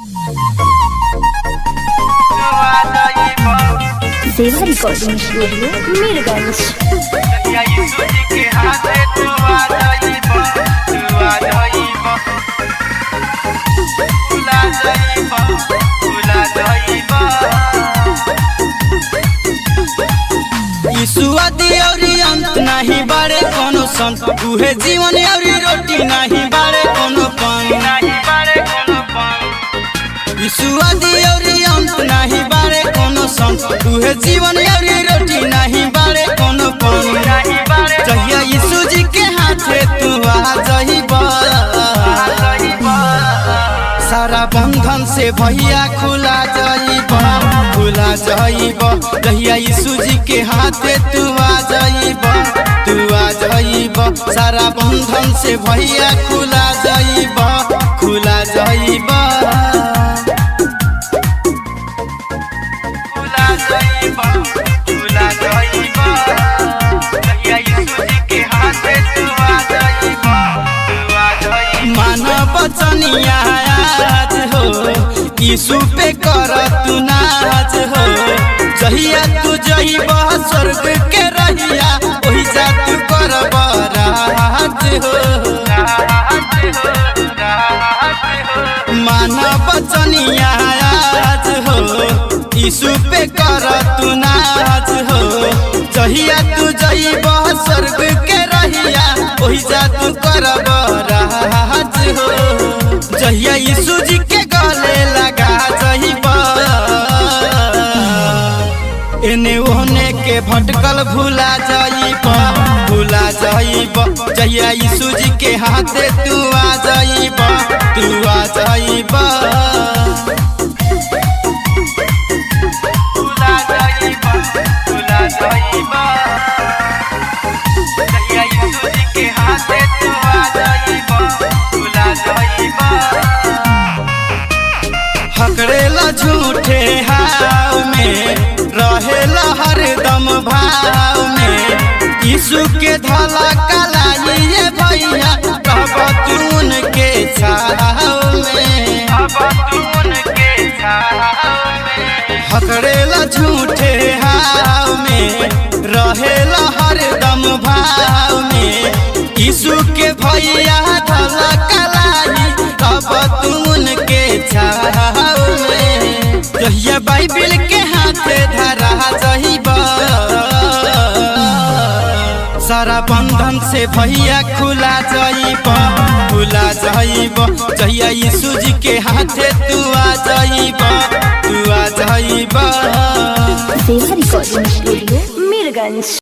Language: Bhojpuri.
सेवा रिकॉर्डिंग स्टूडियो मीरगंज ईसुआदी औरी अंत नाही बारे कोनो संत उहे जीवन औरी रोटी नाही बारे कोनो पान ईसुआदी औरी अंत नाही बारे कोनो संत उहे जीवन औरी रोटी नाही बारे कोनो पान जहिया यीशु जी के हाथे तू आ जहिबा सारा बंधन से भैया खुला जाइब खुला जाइब जहिया यीशु जी के हाथे तू आ जाइब तू आ जाइब सारा बंधन से भैया खुला जाइब खुला जाइब खुला जाइब खुला जाइब जहिया यीशु जी के हाथे तू आ जाइब तू आ जाइब मानव बचनिया आज हो यीशु पे कर तू नाच हो जहिया तू जइब स्वर्ग के रहिया ओही जा तू कर राज हो मानव बचनिया आज हो यीशु पे कर तू नाच हो जहिया तू जइब स्वर्ग के रहिया ओही जा तू कर राज हो जहिया यीशु जी के गले लगा जइब एने ओने के भटकल भूला जाइब भूला जाइब जहिया यीशु जी के हाथे तू आ जाइब तू आ जाइब भूला जाइब भूला जाइब जहिया यीशु जी के हाथे तू आ जाइब भूला जाइब हकड़ेला झूठे हाव में रहेला हरदम भाव में यीशु के धला कलाई ये भैया कब तून के छाव में हकड़ेला झूठे हाव में रहेला हरदम भाव में यीशु के भैया धला कलाई कब तून के छाव में जहिया बाइबिल के हाथे धरा जहिबा सारा बंधन से भैया खुला जाइब खुला जाइब जहिया यीशु जी के हाथे तू आ जाइब तू आ जाइब सेवा रिकॉर्डिंग स्टूडियो मीरगंज